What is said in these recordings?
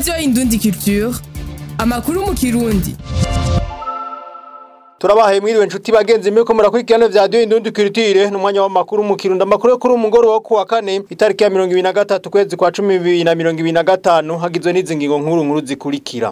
radiyo indundi culture amakuru mu kirundi turabahaye mwiriwe nshuti bagenzi mwe ko murakurikirana vya radio indundi culture n'umwanya w'amakuru mu kirundo amakuru yo kuri umugoro wo kuwa kane itariki ya 2023 kwezi kwa 10 na 2025 hagizwe n'izi ngingo nkuru nkuru zikurikira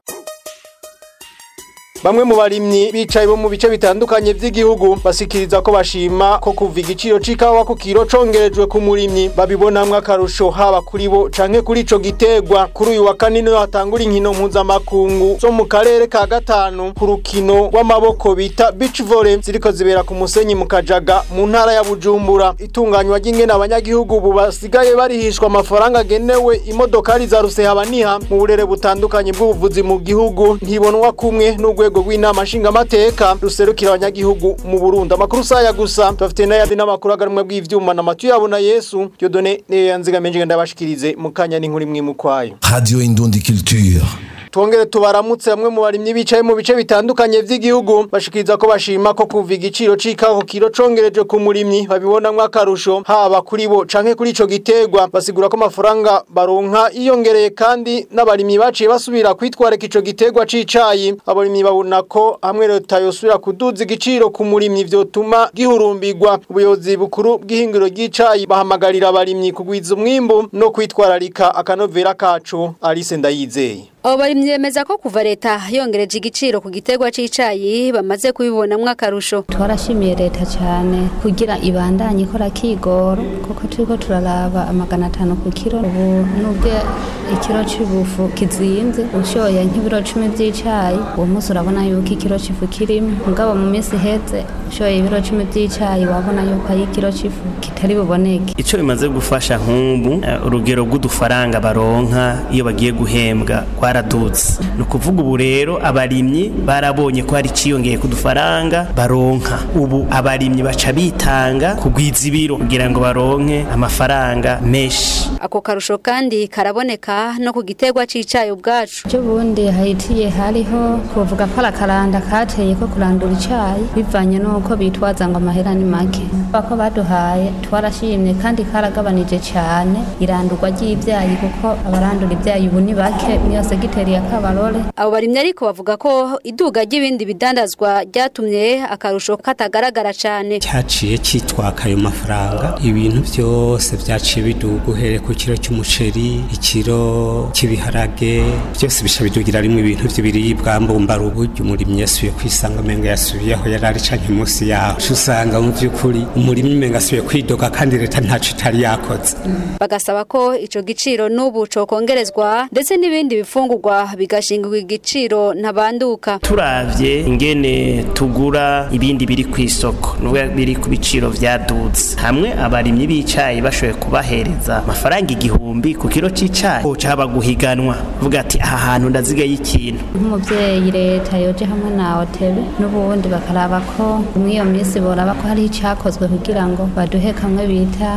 Bamwe mu barimyi bicaye bo mu bice bitandukanye vy'igihugu basikiriza ko bashima ko kuva igiciro c'ikawa ku kiro congerejwe ku murimyi babibonamwo akarusho haba kuri bo canke kuri ico gitegwa kuri uyu wa kane niho hatangura inkino mpuzamakungu zo mu karere ka gatanu ku rukino rw'amaboko bita beach volley ziriko zibera ku musenyi mu kajaga mu ntara ya bujumbura itunganywa ry'ingene abanyagihugu ubu basigaye barihishwa amafaranga agenewe imodokari za rusehabaniha mu burere butandukanye bw'ubuvuzi mu gihugu ntibonwa kumwe n'urwego rwego rw'inama nshingamateka ruserukira abanyagihugu mu Burundi amakuru saya gusa tufite n'ayandi n'amakuru agarumwe bw'ivyuma na matu yabona Yesu Dieudonné yanzigamenje ndabashikirize mu kanya n'inkuru imwe mu kwayo Radio Indundi Culture. Twongere tubaramutse bamwe mu barimyi bicaye mu bice bitandukanye vy'igihugu bashikiriza ko bashima ko kuva igiciro c'ikawa ku kiro congereje ku murimyi babibonamwo akarusho haba kuri bo canke kuri ico gitegwa basigura ko amafaranga baronka iyongereye kandi n'abarimyi baciye basubira kwitwareka ico gitegwa c'icayi abarimyi babona ko hamwe leta yosubira kuduza igiciro ku murimyi vyotuma gihurumbirwa ubuyobozi bukuru bw'ihingiro ry'icayi bahamagarira abarimyi kugwiza umwimbu no kwitwararika akanovera kacu Alice Ndayizeye abo barimyi bemeza ko kuva leta yongereje igiciro ku gitegwa c'icayi bamaze kubibonamwo akarusho twarashimiye leta cyane kugira ibandanye ikora kigoro kuko turiko turaraba amagana atanu ku kiro ubu nubwo ikiro c'ibufu kizimvye ushoye nk'ibiro cumi vy'icayi uwo munsi urabona yuko ikiro c'ifu kirimo mugabo mu minsi iheze ushoye ibiro cumi vy'icayi wabona yuko ari ikiro c'ifu kitari buboneke ico bimaze gufasha nk'ubu uh, urugero rw'udufaranga baronka iyo bagiye guhembwa kwaradutse ni ukuvuga ubu rero abarimyi barabonye ko hari iciyongeye ku dufaranga baronka ubu abarimyi baca bitanga kugwiza ibiro kugira ngo baronke amafaranga menshi ako karusho kandi karaboneka no ku gitegwa c'icayi ubwacu cyo bundi hahitiye hariho kuvuga ko arakaranda kateye ko kurandura icayi bivanye n'uko bitwaza ngo amahera ni make bako baduhaye twarashimye kandi karagabanije cyane irandurwa ry'ibyayi kuko abarandura ibyayi ubu ni bake niyo segiteri ya kabarore abo barimyi ariko bavuga ko iduga ry'ibindi bidandazwa ryatumye akarusho katagaragara cyane cyaciye cyitwaka ayo mafaranga ibintu byose byaciye biduga uhereye ku kiro cy'umuceri ikiro cy'ibiharage byose bisha bidugira rimwe ibintu by'ibiribwa mbumba uburyo umurimyi yasubiye kwisanga umenga yasubiye aho yari ari canke munsi yaho usanga mu by'ukuri umurimyi umenga asubiye kwidoga kandi leta ntaco itari yakoze bagasaba ko ico giciro n'ubu cokongerezwa ndetse n'ibindi bifungurwa bigashingirwa igiciro ntabanduka turavye ingene tugura ibindi biri ku isoko nubwo biri ku biciro vyaduze hamwe abarimyi b'icayi bashoboye kubahereza amafaranga igihumbi ku kiro c'icayi caba guhiganwa vuga ati aha hantu ndazigaye ikintu nk'umuvyeyi leta yoje hamwe na otebe n'ubundi bakaraba ko mw'iyo minsi boraba ko hari icakozwe kugira ngo baduhe kamwe bita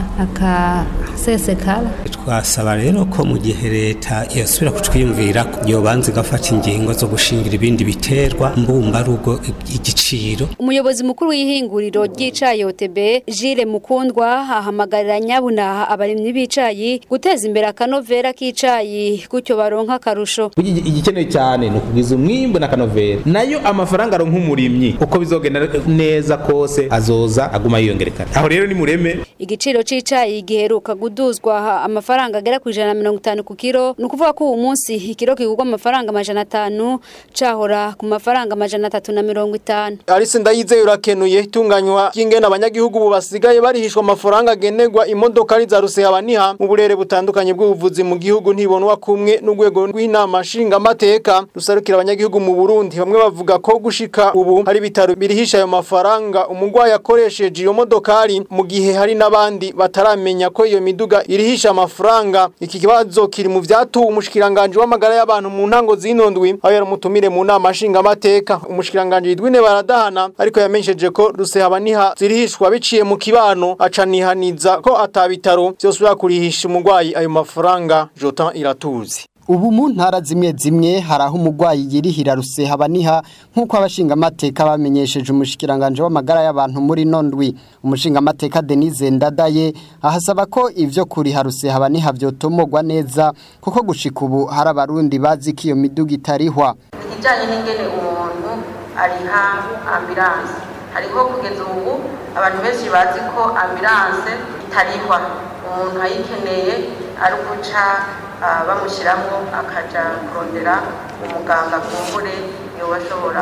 akasesekara twasaba rero ko mu gihe leta yosubira kutwiyumvira yobanza igafata ingingo zo gushingira ibindi biterwa mbumba rugo igiciro umuyobozi mukuru w'ihinguriro ry'icayi OTB Jire Mukundwa ahamagarira nyabuna abarimyi b'icayi guteza imbere akanovera k'icayi gutyo baronka akarusho igikenewe cyane ni ukugwiza umwimbu na kanovera nayo amafaranga aronka umurimyi uko bizogenda neza kose azoza aguma yiyongerekana aho rero ni mureme igiciro c'icayi giheruka guduzwa amafaranga agera ku ijana na mirongo itanu ku kiro ni ukuvuga ko uwu munsi ikiro kigurwa amafaranga amajana atanu cahora ku mafaranga amajana atatu na mirongo itanu Alice Ndayizeye urakenuye itunganywa ry'ingene abanyagihugu ubu basigaye barihishwa amafaranga agenerwa imodokari za rusehabaniha mu burere butandukanye bw'ubuvuzi mu gihugu ntibonwa kumwe n'urwego rw'inama nshingamateka rusarukira abanyagihugu mu Burundi bamwe bavuga ko gushika ubu hari bitaro birihisha ayo mafaranga umugwayi akoresheje iyo modokari mu gihe hari n'abandi bataramenya ko iyo miduga irihisha amafaranga iki kibazo kiri mu vyatuwe umushikiranganje w'amagara y'abantu mu ntango z'inondwi aho yaramutumire mu nama nshingamateka umushikiranganje yidwine baradahana ariko yamenyesheje ko rusehabaniha zirihishwa biciye mu kibano acanihaniza ko atabitaro vyosubira kurihisha umugwayi ayo mafaranga Jotan Iratuzi ubu mu ntara zimwe zimwe hari aho umurwayi yirihira ruseha baniha nk'uko abashingamateka bamenyesheje umushikiranganje w'amagara y'abantu muri nondwi umushingamateka denise ndadaye ahasaba ko ivyo kuriha ruseha baniha vyotomogwa neza kuko gushika ubu hari abarundi bazi ko iyo miduga itarihwa ikijyanye n'ingene umuntu ariha ambilanse hariho kugeza ubu abantu benshi bazi ko ambilanse itarihwa umuntu ayikeneye ari uguca ah, bamushyiramo akaja kurondera umuganga kumbure yoba ashobora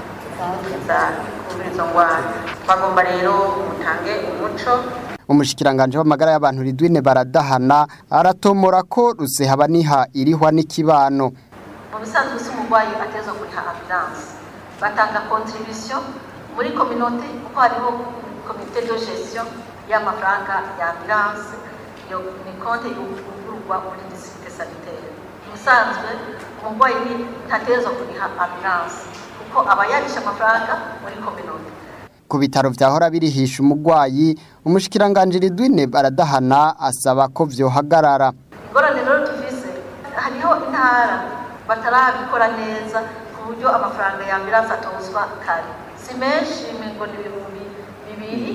kumukiza kuri izo ndwara bagomba rero mutange umuco umushikiranganje w'amagara y'abantu ridwine baradahana aratomora ko ruseha baniha irihwa n'ikibano mu bisanzwe si umurwayi ateza kuriha ambilanse batanga contribution muri kominote kuko hariho komite de gestion y'amafaranga ya ambilanse iyo ni konte yugururwa muri district sanitaire ubusanzwe umurwayi ni ntateza kuriha ambilanse kuko aba yarisha amafaranga muri kominote ku bitaro vyahora birihisha umurwayi umushikiranganje ridwine baradahana asaba ko vyohagarara ingorane rero tuvise hariho intara batarabikora neza ku buryo amafaranga ya ambilanse atozwa kare si menshi ngo ni ibihumbi bibiri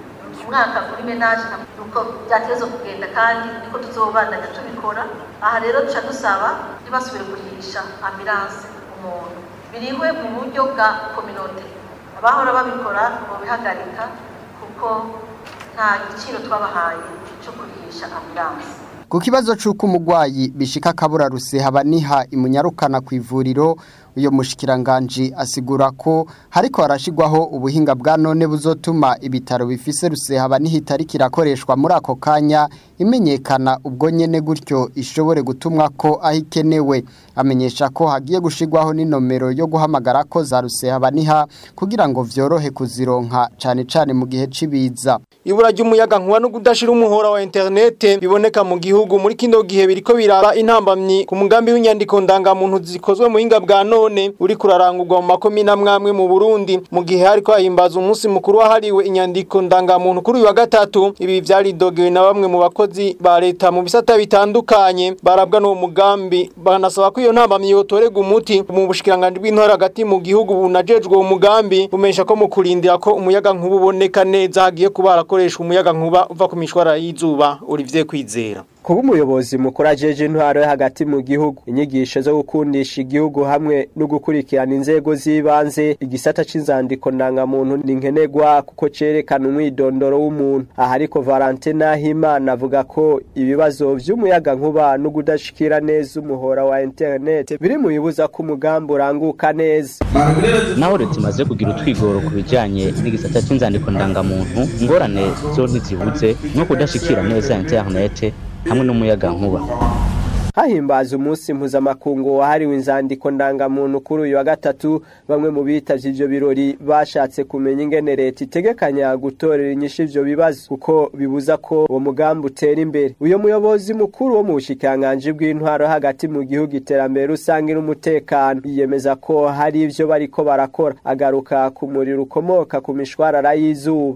ku mwaka kuri menaje nuko byateza kugenda kandi niko tuzobandanya tubikora aha rero duca dusaba ntibasubire kurihisha ambilanse umuntu birihwe mu buryo bwa kominote abahora babikora bobihagarika kuko nta giciro twabahaye cyo kurihisha ambilanse ku kibazo c'uko umurwayi bishika akabura ruseha baniha imunyarukana ku ivuriro uyo mushikiranganje asigura ko hariko harashigwaho ubuhinga bwa none buzotuma ibitaro bifise ruseha baniha itariki irakoreshwa muri ako kanya imenyekana ubwo nyene gutyo ishobore gutumwa ko aho ikenewe amenyesha ko hagiye gushigwaho n'inomero yo guhamagara ko za ruseha baniha kugira ngo vyorohe kuzironka cane cane mu gihe cibiza ibura ry'umuyaga nkuba no kudashira umuhora wa interinete biboneka mu gihugu muri kino gihe biriko biraba intambamyi ku mugambi w'inyandiko ndangamuntu zikozwe mu buhinga bwa none uri kurarangurwa mu makomine amwamwe mu Burundi mu gihe hariko hahimbaza umunsi mukuru wahariwe inyandiko ndangamuntu kuri uyu wa gatatu ibi vyaridogewe na bamwe mu bakozi ba leta mu bisata bitandukanye barabwa n'uwo mugambi banasaba ko iyo ntambamyi yotorega umuti mu bushikiranganje bw'intore hagati mu gihugu bunajejwe uwo mugambi bumesha ko mu kurindira ko umuyaga nkuba uboneka neza hagiye kuba harakoreshwa umuyaga nkuba uva ku mishwara y'izuba Olivier Kwizera kuba umuyobozi mukuru ajeje intwaro yo hagati mu gihugu inyigisho zo gukundisha igihugu hamwe no gukurikirana inzego z'ibanze igisata c'inzandiko ndangamuntu ni nkenerwa kuko cerekana umwidondoro w'umuntu aha ariko Valentin Nahimana avuga ko ibibazo vy'umuyaga nkuba no kudashikira neza umuhora wa internet biri mu bibuza ko umugambi uranguka neza naho leta imaze kugira utwigoro ku bijyanye n'igisata cy'inzandiko ndangamuntu ingorane zo ntizibuze no kudashikira neza interinete hamwe n'umuyaga nkuba hahimbaza umunsi mpuzamakungu wahariwe inzandiko ndangamuntu kuri uyu wa gatatu bamwe mu bitavye ivyo birori bashatse kumenya ingene leta itegekanya gutorera inyishu ivyo bibazo kuko bibuza ko uwo mugambi utera imbere uyo muyobozi mukuru wo mu bushikiranganji bw'intwaro hagati mu gihugu iterambere rusange n'umutekano yiyemeza ko hari ivyo bariko barakora agaruka ku muriro ukomoka ku mishwarara y'izuba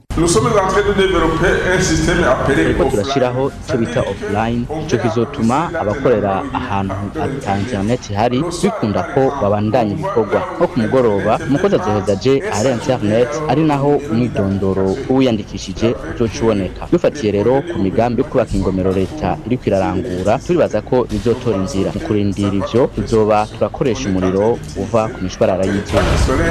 turiko turashiraho ico bita offline ico kizotuma abakorera ahantu ata internet ihari bikunda ko babandanya ibikorwa nko ku mugoroba umukozi azoheza aje ahari internet ari naho umwidondoro w'uwiyandikishije uzoca uboneka dufatiye rero ku migambi yo kubaka ingomero leta iriko irarangura turibaza ko bizotora inzira mu kurindira ivyo tuzoba turakoresha umuriro uva ku mishwarara y'izuba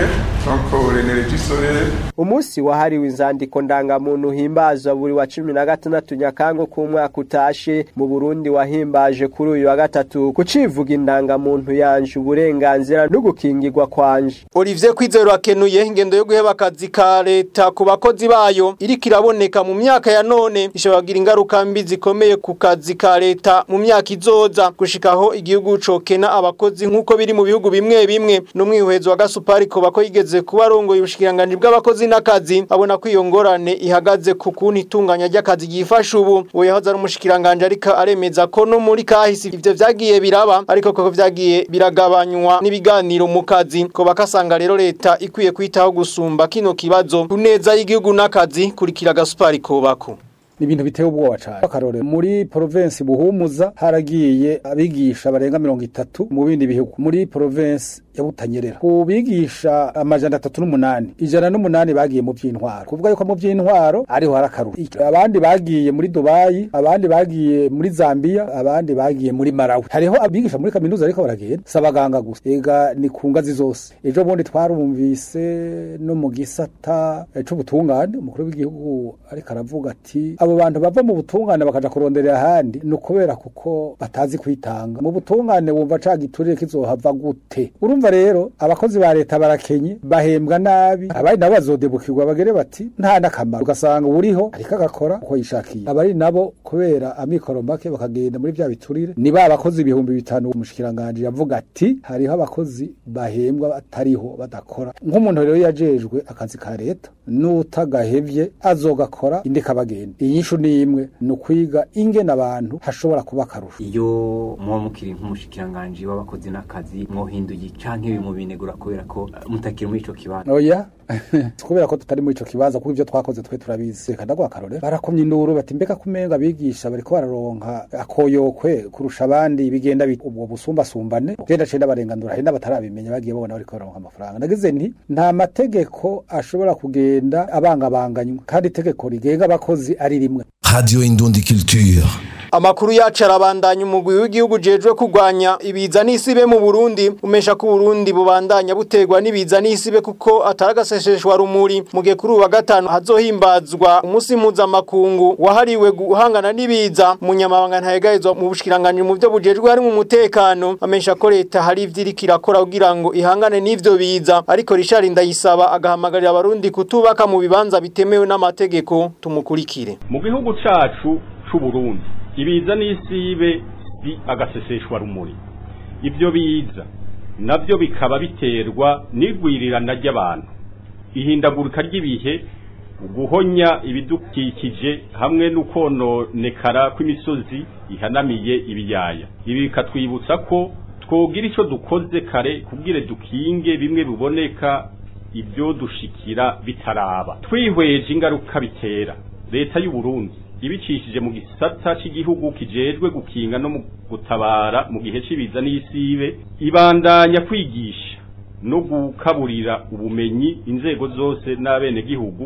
umunsi wahariwe inzandiko ndangamuntu himbazwa buri wa cumi na gatandatu nyakango k'umwaka utashe mu burundi wahimbaje kuri uyu wa gatatu kucivuga indangamuntu yanje uburenganzira no gukingirwa kwanje Olivier Kwizero akenuye ingendo yo guheba akazi ka leta ku bakozi bayo iriko iraboneka mu myaka ya none ishobagira ingaruka mbi zikomeye ku kazi ka leta mu myaka izoza gushikaho igihugu cokena abakozi nk'uko biri mu bihugu bimwe bimwe n'umwihuhezo wa gasupari ko bako yigeze kuba arongoye ubushikiranganji bw'abakozi n'akazi abona ko iyo ngorane ihagaze ku kuntu itunganya ry'akazi ryifasha ubu uwo yahoze ari umushikiranganje ariko aremeza ko no muri kahisi ivyo vyagiye biraba ariko koko vyagiye biragabanywa n'ibiganiro mu kazi ko bakasanga rero leta ikwiye kwitaho gusumba kino kibazo ku neza y'igihugu n'akazi kurikira gasupari kobako ni ibintu biteye ubwoba cyane akarore muri province buhumuza haragiye abigisha barenga mirongo itatu mu bindi bihugu muri province ya Butanyerera ku bigisha amajana atatu n'umunani ijana n'umunani bagiye mu by'intwaro kuvuga yuko mu by'intwaro ariho harakarura abandi bagiye muri Dubai abandi bagiye muri Zambia abandi bagiye muri Malawi hariho abigisha muri kaminuza ariko baragenda sabaganga gusa ega ni ku ngazi zose ejo bundi twarumvise no mu gisata c'ubutungane umukuru w'igihugu ariko aravuga ati abo bantu bava mu butungane bakaja kuronderera ahandi ni ukubera kuko batazi kwitanga mu butungane wumva ca giturire kizohava gute urumva rero abakozi ba leta barakenye bahembwa nabi abari nabo bazodebukirwa bagere bati nta n'akamaro ugasanga uriho ariko agakora uko yishakiye abari nabo kubera amikoro make bakagenda muri bya biturire ni ba bakozi ibihumbi bitanu umushikiranganje yavuga ati hariho abakozi bahembwa batariho badakora nk'umuntu rero yajejwe akazi ka leta n'utagahevye azogakora indi kabagenda inyishu ni imwe ni ukwiga ingene abantu hashobora kuba akarusho iyo muba mukiri nk'umushikiranganje w'abakozi n'akazi mwohinduye canke bimubinegura kubera ko mutakiri muri ico kibanza oya kubera ko tutari muri ico kibanza kuko ivyo twakoze twe turabizi reka ndagwa akarore barakomye induru bati mbega kumenga abigisha bariko bararonka akoyokwe kurusha abandi bigenda ubwo busumbasumbane genda cenda barengandura hari n'abatarabimenya bagiye babona bariko baronka amafaranga nagize nti nta mategeko ashobora kugenda abangabanganywa kandi itegeko rigenga abakozi ari rimwe Radio Indundi Culture. Amakuru yacu arabandanya umugwi w'igihugu jejwe kugwanya ibiza n'isibe mu Burundi umesha ko Burundi bubandanya butegwa n'ibiza n'isibe kuko ataragasesheshwa rumuri mu gihe kuri uwa gatanu hazohimbazwa umunsi mpuzamakungu wahariwe guhangana n'ibiza umunyamabanga ntayegayezwa mu bushikiranganje mu byo bujejwe harimo umutekano amesha ko leta hari ivyiriko irakora kugira ngo ihangane n'ivyo biza ariko Richard Ndayisaba agahamagarira abarundi kutubaka mu bibanza bitemewe n'amategeko tumukurikire mu gihugu cacu c'u Burundi ibiza n'isibe bi agaseseshwa rumuri ibyo biza nabyo bikaba biterwa n'igwirirana ry'abantu ihindagurika ry'ibihe guhonya ibidukikije hamwe n'ukononekara kw'imisozi ihanamiye ibiyaya ibi bikatwibutsa ko twogira icyo dukoze kare kubwire dukinge bimwe biboneka ibyo dushikira bitaraba twihweje ingaruka bitera leta y'u Burundi ibicishije mu gisata cy'igihugu kijejwe gukinga no mu gutabara mu gihe cy'ibiza n'isibe ibandanya kwigisha no gukaburira ubumenyi inzego zose n'abene gihugu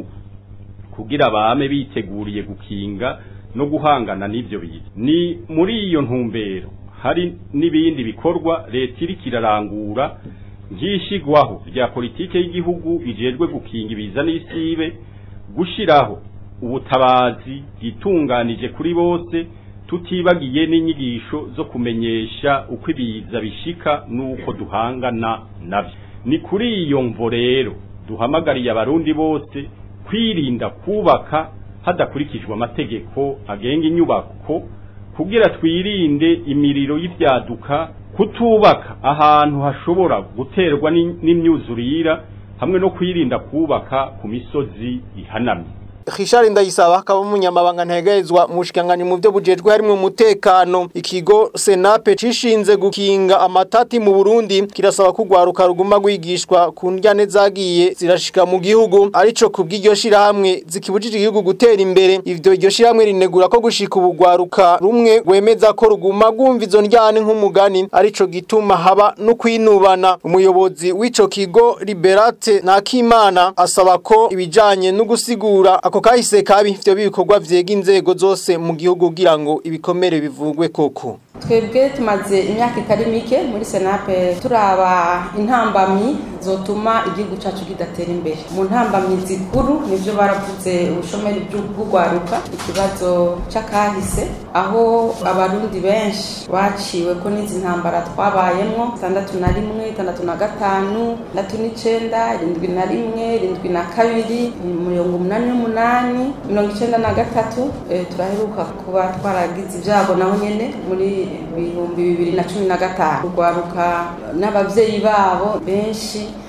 kugira bame biteguriye gukinga no guhangana n'ivyo biza ni muri iyo ntumbero hari n'ibindi bikorwa leta iriko irarangura nk'ishigwaho rya politike y'igihugu ijejwe gukinga ibiza n'isibe gushiraho ubutabazi bwitunganije kuri bose tutibagiye n'inyigisho zo kumenyesha uko ibiza bishika n'uko duhangana navyo ni kuri iyo mvo rero duhamagariye abarundi bose kwirinda kubaka hadakurikijwe amategeko agenga inyubako kugira twirinde imiriro y'ivyaduka kutubaka ahantu hashobora guterwa n'imyuzurira hamwe no kwirinda kubaka ku misozi ihanamye Richard Ndayisaba akaba umunyamabanga ntegezwa mu bushikangani mu byo bujejwe harimo umutekano ikigo Senape cishinze gukinga amatati mu Burundi kirasaba kugwaruka ruguma gwigishwa ku ndyane zagiye zirashika mu gihugu arico kubw'iryo shira hamwe zikibujije igihugu gutera imbere ivyo iryo shira hamwe rinegura ko gushika ubugwaruka rumwe gwemeza ko ruguma gwumva izo ndyane nk'umugani arico gituma haba no kwinubana umuyobozi w'ico kigo Liberate Nakimana asaba ko ibijanye no gusigura ako kahise kabi ivyo bikorwa vyega inzego zose mu gihugu kugira ngo ibikomere bivugwe koko twebwe tumaze imyaka itari mike muri senape turaba intambamyi zotuma igihugu cacu kidatera imbere mu ntambamyi zikuru nivyo baravuze ubushomeri bw'ugwaruka ikibazo c'akahise aho abarundi benshi baciwe ko n'izi ntambara twabayemwo itandatu na rimwe itandatu na gatanu itandatu n'icenda irindwi na rimwe irindwi na kabiri mirongo umunani n'umunani mirongo icenda na gatatu e, turaheruka kuba twaragize ibyago naho nyene muri ibihumbi bibiri na cumi na gatanu urwaruka n'abavyeyi babo benshi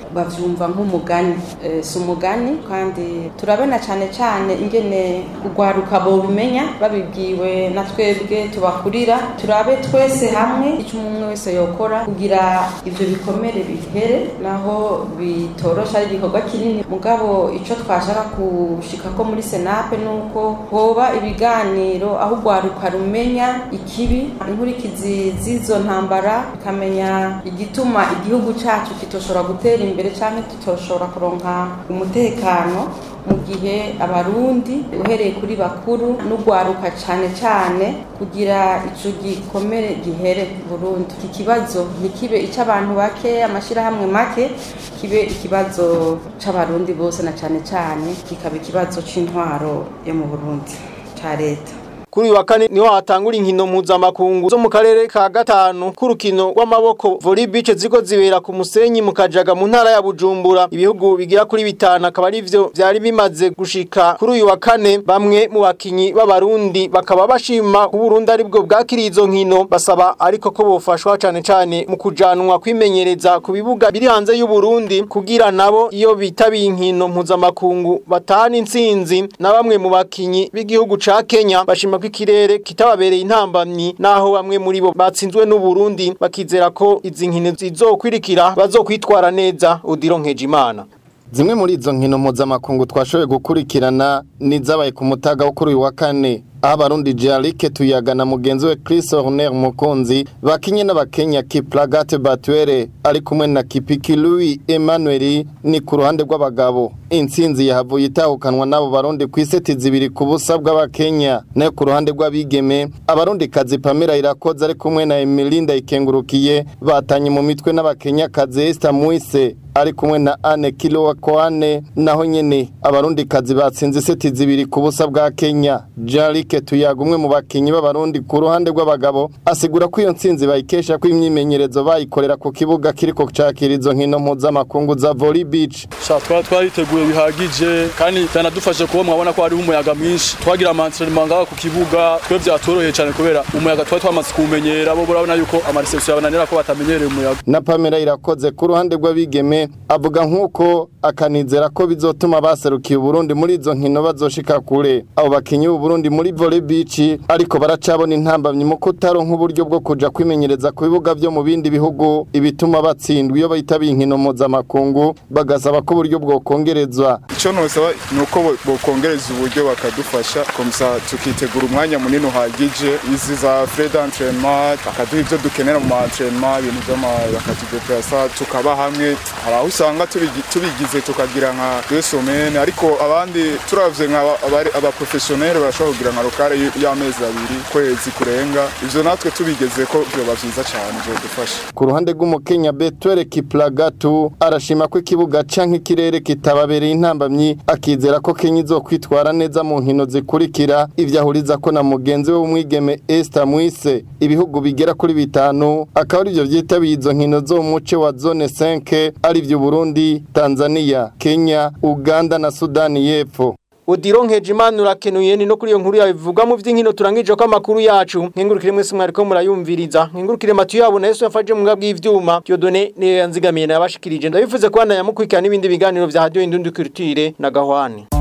bavyumva nk'umugani Eh, si umugani kandi turabona cyane cyane ingene urwaruka bobimenya babibwiwe na twebwe tubakurira turabe twese hamwe icyo umwe wese yokora kugira ibyo bikomere bihere naho bitorosha ari igikorwa kinini mugabo icyo twashaka gushika ko muri senape ni uko hoba ibiganiro aho urwaruka rumenya ikibi inkurikizi z'izo ntambara bikamenya igituma igihugu cyacu kitoshobora gutera imbere cyangwa kitoshobora kuronka umutekano mu gihe abarundi uhereye kuri bakuru n'urwaruka cyane cyane kugira icyo gikomere gihere burundu iki kibazo ntikibe icy'abantu bake amashyirahamwe make kibe ikibazo cy'abarundi bose na cyane cyane kikaba ikibazo cy'intwaro yo mu burundi cya leta Kuri uyu wa kane niho hatangura inkino mpuzamakungu zo mu karere ka gatanu k'urukino rw'amaboko volley beach ziko zibera ku musenyi mu kajaga mu ntara ya Bujumbura ibihugu bigira kuri bitanu akaba ari byo byari bimaze gushika kuri uyu wa kane bamwe mu bakinyi b'abarundi bakaba bashima ku Burundi aribwo bwakiriye izo nkino basaba ariko ko bofashwa cane cane mu kujanwa kwimenyereza ku bibuga biri hanze y'u Burundi kugira nabo iyo bitabiye inkino mpuzamakungu batahana intsinzi na bamwe mu bakinyi b'igihugu ca Kenya bashima ko ikirere kitababereye intambamyi naho bamwe muri bo batsinzwe n'u Burundi bakizera ko izi nkino zizokwirikira bazokwitwara neza Odilo Nkejimana Zimwe muri izo nkino mpuzamakungu twashoboye gukurikirana nizabaye ku mutaga wo kuri uyu wa kane aho abarundi Jarike tuyaga na mugenzi we Chris Horner Mukunzi bakinye n'abakenya Kiplagat Batwere ari kumwe na Kipiki Louis Emmanuel ni ku ruhande rw'abagabo intsinzi yahavuye itahukanwa n'abo barundi ku iseti zibiri ku busa bw'abakenya nayo ku ruhande rw'abigeme abarundi kazi Pamela Irakoze ari kumwe na Emilinda Ikengurukiye batanye mu mitwe n'abakenya kazi Esther Muise ari kumwe na Anne Kilo Koane naho nyene abarundi kazi batsinze iseti zibiri ku busa bwa Kenya Jarike tuyaga umwe mu bakinyi b'abarundi ku ruhande rw'abagabo asigura ko iyo ntsinzi bayikesha ko imyimenyerezo bayikorera ku kibuga kiriko cakira izo nkino mpuzamakungu za volley beach sha twari twariteguye bihagije kandi byanadufashe kuba mwabona ko hariho umuyaga mwinshi twagira amantrainement ngaho ku kibuga twe byatoroheye cyane kubera umuyaga twari twamaze kuwumenyera bo urabona yuko amareception yabananira ko batamenyereye umuyaga na Pamela irakoze ku ruhande rw'abigeme avuga nk'uko akanizera ko bizotuma baserukiye Burundi muri izo nkino bazoshika kure abo bakinyi b'u Burundi muri volley beach ariko baracabona intambamyi mu kutaro nk'uburyo bwo kuja kwimenyereza ku bibuga byo mu bindi bihugu ibituma batsindwa iyo bahitabiye inkino mpuzamakungu bagasaba ko uburyo bwokongerezwa icyo nosaba ni uko bokongereza uburyo bakadufasha komisa tukitegura umwanya munini uhagije izi za fred entraînement bakaduha ibyo dukenera mu entraînement ibintu by'ama bakatudeplasa tukaba hamwe hari aho usanga tubigi- tubigize tukagira nka deux semaines ariko abandi turavye nka abaprofessionnel barashobora kugira nka lokale y'amezi abiri kwezi kurenga ivyo natwe tubigeze ko vyoba vyiza cane vyodufasha ku ruhande rw'umukenya Betwere Kiplagatu arashima ko ikibuga canke ikirere kitababereye intambamyi akizera ko Kenya izokwitwara neza mu nkino zikurikira ivyo ahuriza ko na mugenzi we w'umwigeme Esther Mwise ibihugu bigera kuri bitanu akaba ari byo vyitabiye izo nkino zo mu muce wa zone 5 ari vyo Burundi Tanzania Kenya Uganda na Sudani y'Epfo Odilo Nkejimana urakenuye ni no kuri iyo nkuru yabivuga mu vy'inkino turangije ko amakuru yacu nkengurukire mwese mwariko murayumviriza nkengurukire matu yabo na Yesu yafaje mu ngabwi y'ivyuma Dieudonné ne yanzigamiye nabashikirije ndabivuze ko yamukwikiana n'ibindi biganiro vya Radio Indundi Culture na Gahwane